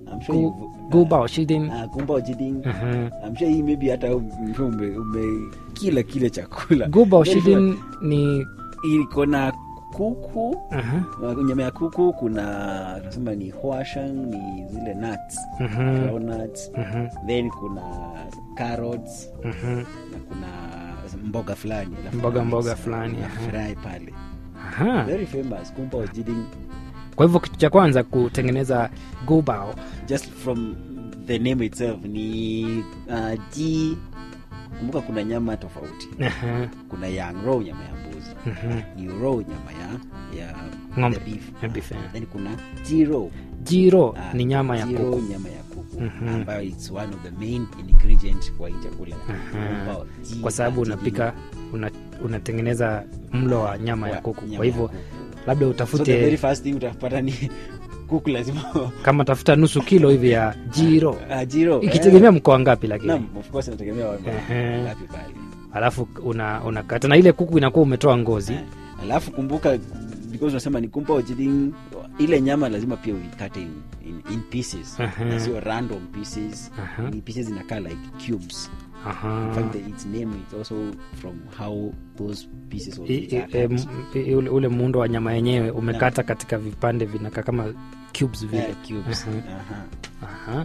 I'm sure gu, you've- gu bao shidin ah, gumbao jiding Aha. I'm sure hii maybe hata ume, ume, ume kila kile chakula gu bao Very shidin ni iko na kuku aha, uh, nyama ya kuku kuna tunasema ni huashang ni zile nuts mhm, groundnuts mhm, then kuna carrots mhm. na kuna mboga fulani alafu Mboga- na mboga mix, fulani, na aha. fry pale Aha. very famous kumpa jiding kwa hivyo kitu cha kwanza kutengeneza gu bao just from the name itself ni uh, ji kumbuka kuna nyama tofauti Aha, kuna yang row nyama ya mbuzi mhm. ni row nyama ya ya Ng'ombe. the beef. Ya beef, eh. then kuna ji row jiro Ah, ni nyama ya zero kuku nyama ya kuku Mhm. ambayo it's one of the main ingredient kwa hii chakula Aha. Ambao ji- kwa sababu ji- unapika una, unatengeneza mlo wa nyama ya wa kuku nyama kwa ya hivyo kuku. labda so the very utafute first thing utapata ni kuku lazima kama tafuta nusu kilo hivi ya jiro Ah, jiro ikitegemea mkoa ngapi lakini Naam, of course inategemea wa- Ehe. ngapi pale alafu una unakata na ile kuku inakuwa umetoa ngozi Eh, alafu kumbuka because unasema ni kumpa ojiding ile nyama lazima pia uikate in, in, in pieces Aha. na sio random pieces Aha. ni pieces inakaa like cubes Aha. in fact the, its name is also from how those pieces of I- meat i- are em, cut. i- ule, ule muundo wa nyama yenyewe umekata katika vipande vinakaa kama cubes vile Eh, cubes Aha. Aha. Aha.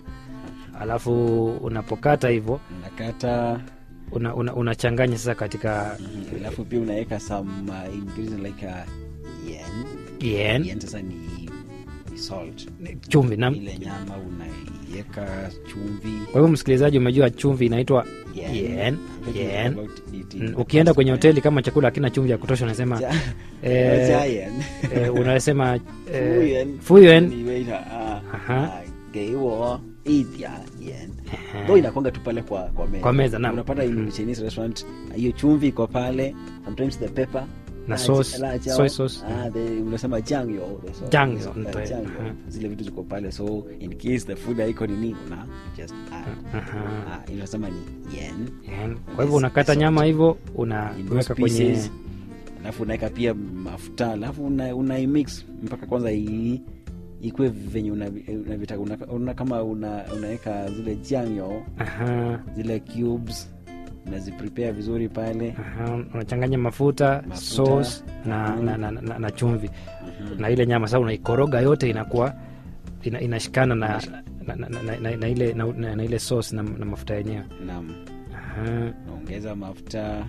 alafu unapokata hivyo unakata una, una, unachanganya sasa katika mhm, alafu pia unaweka some uh, ingredients like uh, yen yen yen sasa ni, ni salt chumvi na ile nyama unaiweka chumvi kwa hivyo msikilizaji umejua chumvi inaitwa Yen. yen, Let me yen. talk about it in Mm, the ukienda past kwenye time. hoteli kama chakula hakina chumvi ya kutosha unasema Ja- eh, Giant. eh, unasema eh, Fuyen. fuyen Ni waiter, ah, Aha. ah, 给我一点盐 ndo inakwanga tu pale kwa, kwa meza, Kwa meza, naam. unapata in Chinese restaurant hiyo chumvi iko pale sometimes the pepper Na ah, sauce, la jiao, soy sauce. ah, the- unasema jangyo the sauce, Jangyo, the sauce, ndio, ah, jangyo. aha. zile vitu ziko pale so in case the food haiko nini una just add Aha. ah, inasema ni yen Yen. kwa hivyo unakata nyama hivyo in those unaweka kwenye pieces alafu unaweka pia mafuta alafu una, unaimix mpaka kwanza i- ikwe venye unavitaka una, unavitaka. una, una, kama una, unaweka zile janyo Aha, zile cubes unaziprepare vizuri pale aha, unachanganya mafuta, Mafuta. sauce na, Mhm. na, na, na, na chumvi na ile nyama sasa unaikoroga yote inakuwa ina, inashikana na, na, na, na, na, na ile, na, na, na ile sauce na, na mafuta yenyewe nam Aha. unaongeza mafuta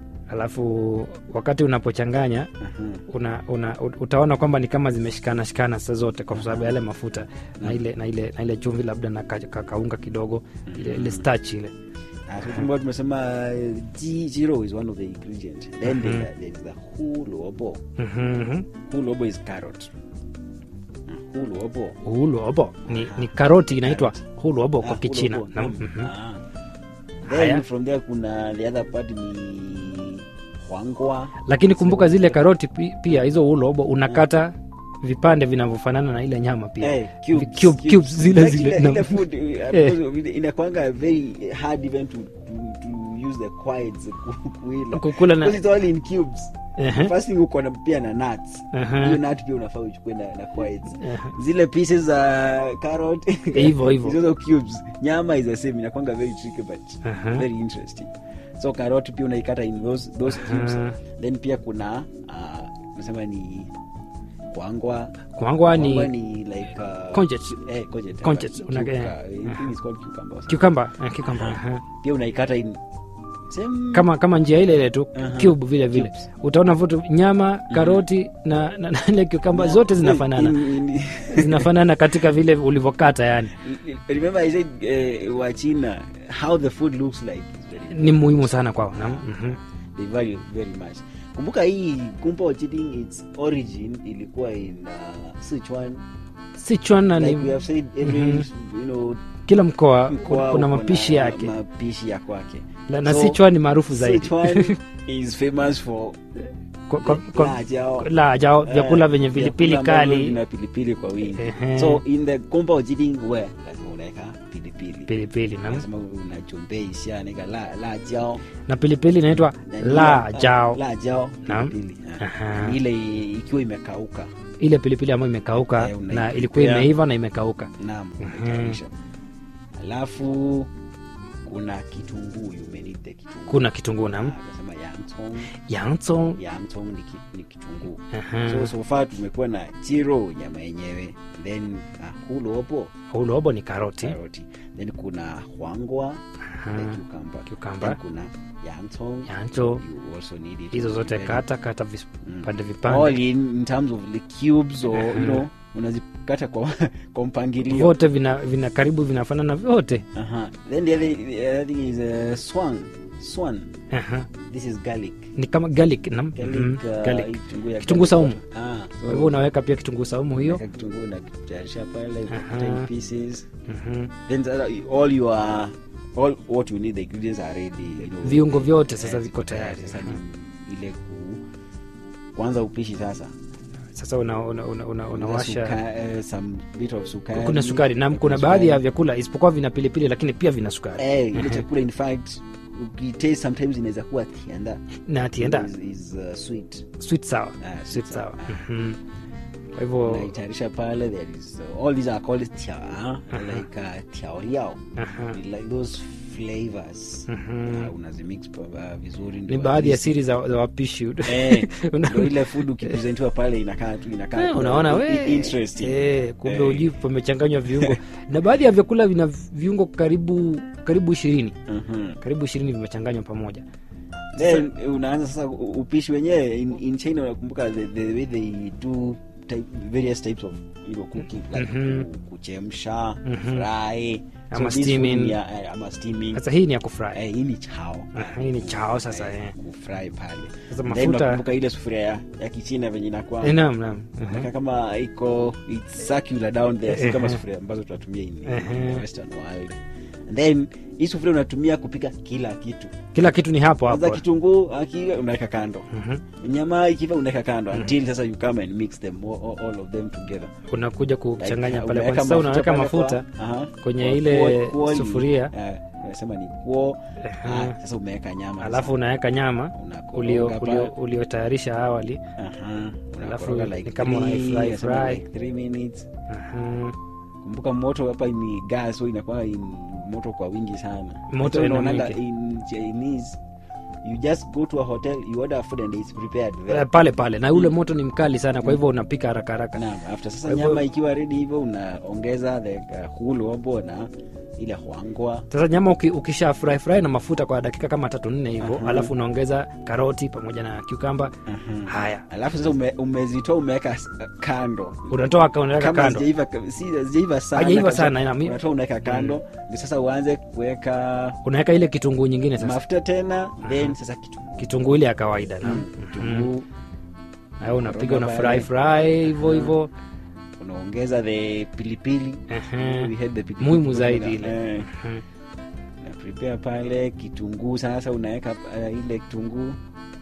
alafu wakati unapochanganya Aha. una, una, utaona kwamba ni kama zimeshikana shikana sasa zote kwa sababu ya yale mafuta na ile, na ile, na ile chumvi labda na ka- ka- kaunga kidogo ile, ile starch ile Ah, so kumbuka tumesema uh, ji- jiro is one of the ingredient then Mhm. there, there is the huluobo Mhm, mhm. huluobo is carrot Ah, huluobo huluobo ni, ni karoti inaitwa Carrot. huluobo Ah, kwa kichina huluobo, na, naam. mhm. Ah. Haya. then from there kuna the other part ni hwangwa lakini kumbuka zile karoti pi- pia hizo huluobo unakata vipande vinavyofanana na ile nyama pia Eh, cubes, Vi- cube- cubes. cubes zile Like zile ile- na- ile food, uh, Eh. because inakwanga very hard even to, to, to use the quiets ku- kuila kukula na because it's all in cubes Ehe. first thing uko na pia na nuts Aha. hiyo nut pia unafaa uchukue na, na quiets Aha. zile pieces za carrot Hivyo, hivyo. hizo cubes nyama is the same inakwanga very tricky but Aha. very interesting so carrot pia unaikata in those, those cubes Aha. then pia kuna uh, nasema ni kwangwa kwangwa kwangwa ni ni like uh, Conchets. eh, conchets, Conchets, uh, una- cucumber. eh, I think it's called cucumber or something. cucumber eh, cucumber aha. pia unaikata in same kama kama njia ile ile tu Aha. cube vile vile Cubes. utaona vitu nyama karoti na, na, na ile cucumber zote zinafanana In- in- zinafanana katika vile ulivyokata yani remember i said uh, wa china how the food looks like is very ni muhimu sana kwao na, mhm. they value very much kumbuka hii kumpa ochiting its origin ilikuwa in uh, sichuan sichuan na like we ni have said every Mhm. you know kila mkoa mkoa kuna uko mapishi na yake mapishi ya kwake na, na So, sichuan ni maarufu zaidi sichuan is famous for Kwa- kwa- kwa- la jao la jao vyakula Eh, vyenye pilipili vyakula ambavyo kali vina pilipili kwa wingi Ehe. so in the kumpa ochiting where lazima unaweka pilipili pilipili na, lazima unachombea naeka la, la jao na pilipili inaitwa Na la hiyo, jao la jao Naam. pilipili Aha. ile ikiwa imekauka ile pilipili ambayo imekauka Eh, na unaiprepare. ilikuwa imeiva na imekauka naam Mhm. unaitayarisha alafu kuna kitunguu you may need the kitunguu kuna kitunguu nam nasema yangtong yangtong yangtong ni, ki, ni kitunguu Aha. so so far tumekuwa na chiro nyama yenyewe then uh, hulopo ulobo ni karoti karoti then kuna hwangwa Aha. the cucumber Cucumber. then kuna yangtong yancho you also need it hizo zote Then kata kata vis- Mm. vipande all vipande in, in terms of the cubes or Aha. you know unazikata kwa kwa mpangilio vyote vina, vina karibu vinafanana vyote Aha. then the other, the other thing is uh, swan swan Aha. this is garlic ni kama garlic nam garlic, Mhm. uh, garlic. hii kitunguu ya Kitunguu garlic saumu. powder. ah kwa hivyo unaweka pia kitunguu saumu hiyo Unaweka kitunguu na kutayarisha pale Aha. cut in pieces Mhm. then the other- all your all what you need the ingredients are ready you know. viungo vyote sasa Eh, viko tayari sasa Aha. ni ile ku kwanza upishi sasa sasa unawasha una, una, una, unawasha Suka- eh, some bit of sukari kuna sukari nam kuna Sukari. baadhi ya vyakula isipokuwa vina pilipili lakini pia vina sukari eh ile Mhm. chakula in fact ukitaste sometimes inaweza kuwa tienda na tienda is, is uh, sweet sweet sour Ah, sweet sweet sour sour. Mhm. kwa hivyo unaitayarisha pale there is uh, all these are called tia like uh, tiaoliao aha. like those flavors Mhm. uh, unazimix pa- uh, vizuri ni ndio baadhi ya at least- siri za, za wapishi eh Una- ndio ile food ukipresentiwa pale inakaa tu inakaa Eh, tu, unaona uh, we interesting eh, kumbe Eh. uji pamechanganywa viungo na baadhi ya vyakula vina viungo karibu karibu ishirini Mhm. karibu ishirini vimechanganywa pamoja then unaanza sasa u- upishi wenyewe in, in china unakumbuka the, the way they do type, various types of you know, cooking like Mhm. ku- kuchemsha Mhm. fry Ama this food steaming. ni ya- eh, ama steaming sasa hii ni ya kufry eh, hii ni chao Aha, hii ni chao sasa, eh. kufry pale Sasa Then mafuta- unakumbuka ile sufuria ya, ya kichina venye inakuwa Eh, naam naam Aha. Inakaa kama iko it's circular down there si kama Ehe. sufuria ambazo tunatumia in, in Ehe. the western world and then hii sufuria unatumia kupika kila kitu kila kitu ni hapo kwanza hapo kitunguu akiwa unaweka kando Mhm. nyama ikiva unaweka kando until sasa you come and mix them all, all of them together unakuja kuchanganya Like, pale unaweka Kwa sasa unaweka pale mafuta kwa- aha, kwenye kwa ile kuo- kuo ni- sufuria. eh, unasema ni kuo Ehe. Ah, sasa umeweka nyama alafu unaweka nyama Unakoroga ulio- pale. ulio- uliotayarisha awali Aha, Alafu unakoroga like ni kama three, unaifry, unasema fry. like three minutes Aha. kumbuka moto hapa ni gas so inakuwa in moto kwa wingi sana Moto So ina unaonanga mwingi. in chinese you just go to a hotel you order food and it's prepared there. Eh, pale pale na ule moto ni mkali sana kwa hivyo unapika haraka haraka Naam, after sasa Kwa hivyo- nyama ikiwa ready hivyo unaongeza the uh, hulobo na ile hwangwa sasa nyama uki, ukisha fry fry na mafuta kwa dakika kama tatu nne hivyo Aha. alafu unaongeza karoti pamoja na cucumber haya alafu sasa ume, umezitoa umeweka s- kando unatoa ka- unaweka kama kando hazijaiva si hazijaiva sana Hazijaiva kabisa, sana, ina mi- unatoa unaweka kando ndio sasa uanze kuweka unaweka ile kitunguu nyingine sasa mafuta tena then sasa kitunguu kitunguu ile ya kawaida na kitunguu haya unapiga una Koroga fry pale. fry hivyo hivyo unaongeza the pilipili Ehe. We had the pilipili muhimu kidogo zaidi na- ile eh, Mhm. na prepare pale kitunguu sasa unaweka uh, ile kitunguu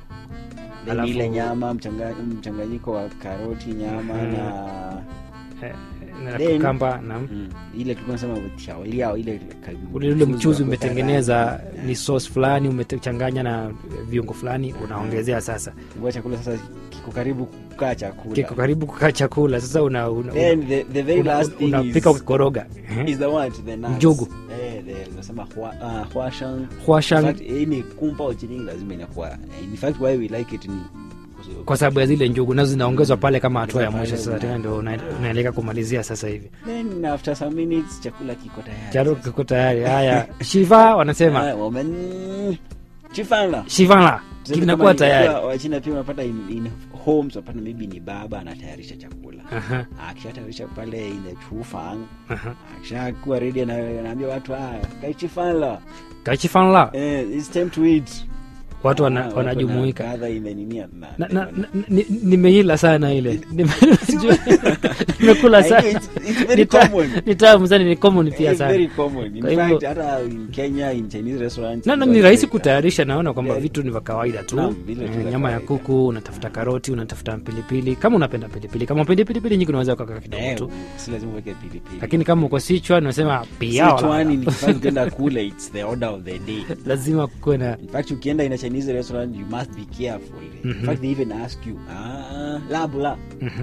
then Alafu- ile nyama mchanga- mchanganyiko wa karoti nyama Mhm. na Eh, na Then- cucumber na mm, ile tulikuwa nasema tiaoliao ile ka- ule ule mchuzi wa umetengeneza kukaranga. ni sauce fulani umechanganya na viungo fulani unaongezea sasa Kwa chakula sasa kiko karibu kukaa chakula kiko karibu kukaa chakula sasa una, una, then the, the very una- last thing unapika is, ukikoroga is the what the nuts. Njugu. eh the nasema hua, uh, huashang In huashang fact, hii ni kumpa ochining lazima inakuwa in fact why we like it ni kwa sababu ya zile njugu nazo zinaongezwa pale kama hatua ya Pale mwisho sasa una- tena ndio una- unaeleka kumalizia sasa hivi then after some minutes chakula kiko tayari charo sasa. kiko tayari haya shiva wanasema Ah, woman chifana shivala Tuseme kinakuwa kama ni- tayari kwa wachina pia unapata in, in homes unapata maybe ni baba anatayarisha chakula Aha, akishatayarisha pale in the chufang aha. akishakuwa ready ana- anaambia watu ah kaichifala kachifanla eh, it's time to eat watu wana- Ah, watu wanajumuika wanakadha imeninia Na- na- na- na- ni- nimeila sana ile Nime- sijui- nimekula I know sana it's- it's very Ni ta- common. ni tamu sana ni common pia It's sana very common. In Kwa hivyo- fact, hata in Kenya, in Chinese restaurants, na na it's ni rahisi like that. kutayarisha naona kwamba Yeah. vitu ni vya kawaida tu Naam, vile tu Eh, vya nyama ya kawaida. kuku unatafuta karoti unatafuta pilipili kama unapenda pilipili kama upendi pilipili nyingi unaweza ukaka kidogo Eh, tu si lazima uweke pilipili. lakini kama uko sichwa unasema pia Sichuani ni kifaa ukienda kule, it's the order of the day. lazima kuwe na In fact, ukienda in a Chinese restaurant, you must be careful. In Mhm. fact, they even ask you, ah, labula. Mhm.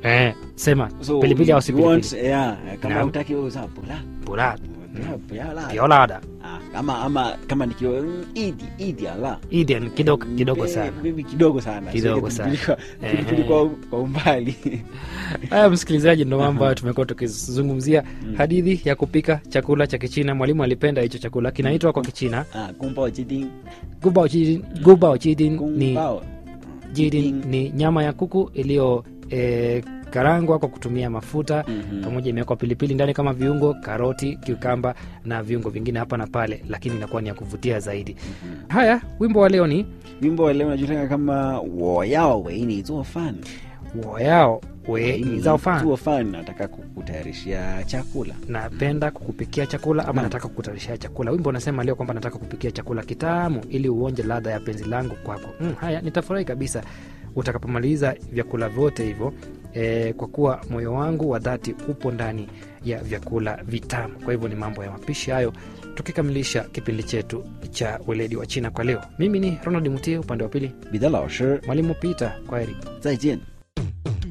eh, sema so pilipili au if si you want, pilipili yeah, kama Naam. utaki wewe usema pula pula pula pula la piolada Ah, ama ama kama nikiwa mm, idi idi ala Eden kidogo kidogo Be- sana baby kidogo sana Kidogo Siweke sana. pilipili kwa- pilipili Ehe. kwa kwa umbali haya msikilizaji ndo mambo hayo tumekuwa tukizungumzia hadithi ya kupika chakula cha kichina mwalimu alipenda hicho chakula kinaitwa kwa kichina ah kumbao jiding gubao jidin, gubao jidin ni, kumbao jidin ni nyama ya kuku iliyo e, karangwa kwa kutumia mafuta Mhm. pamoja imewekwa pilipili ndani kama viungo karoti kiukamba na viungo vingine hapa na pale lakini inakuwa ni ya kuvutia zaidi haya wimbo wa leo ni wimbo wa leo unajulikana kama woyao weini zuo fan woyao we ni zao fan zuo fan nataka kukutayarishia chakula napenda kukupikia chakula ama Naam. nataka kukutayarishia chakula wimbo unasema leo kwamba nataka kupikia chakula kitamu ili uonje ladha ya penzi langu kwako mm, haya nitafurahi kabisa utakapomaliza vyakula vyote hivyo e, kwa kuwa moyo wangu wa dhati upo ndani ya vyakula vitamu kwa hivyo ni mambo ya mapishi hayo tukikamilisha kipindi chetu cha weledi wa china kwa leo mimi ni ronald mutie upande wa pili bidhaa lao shi mwalimu peter kwaheri 再见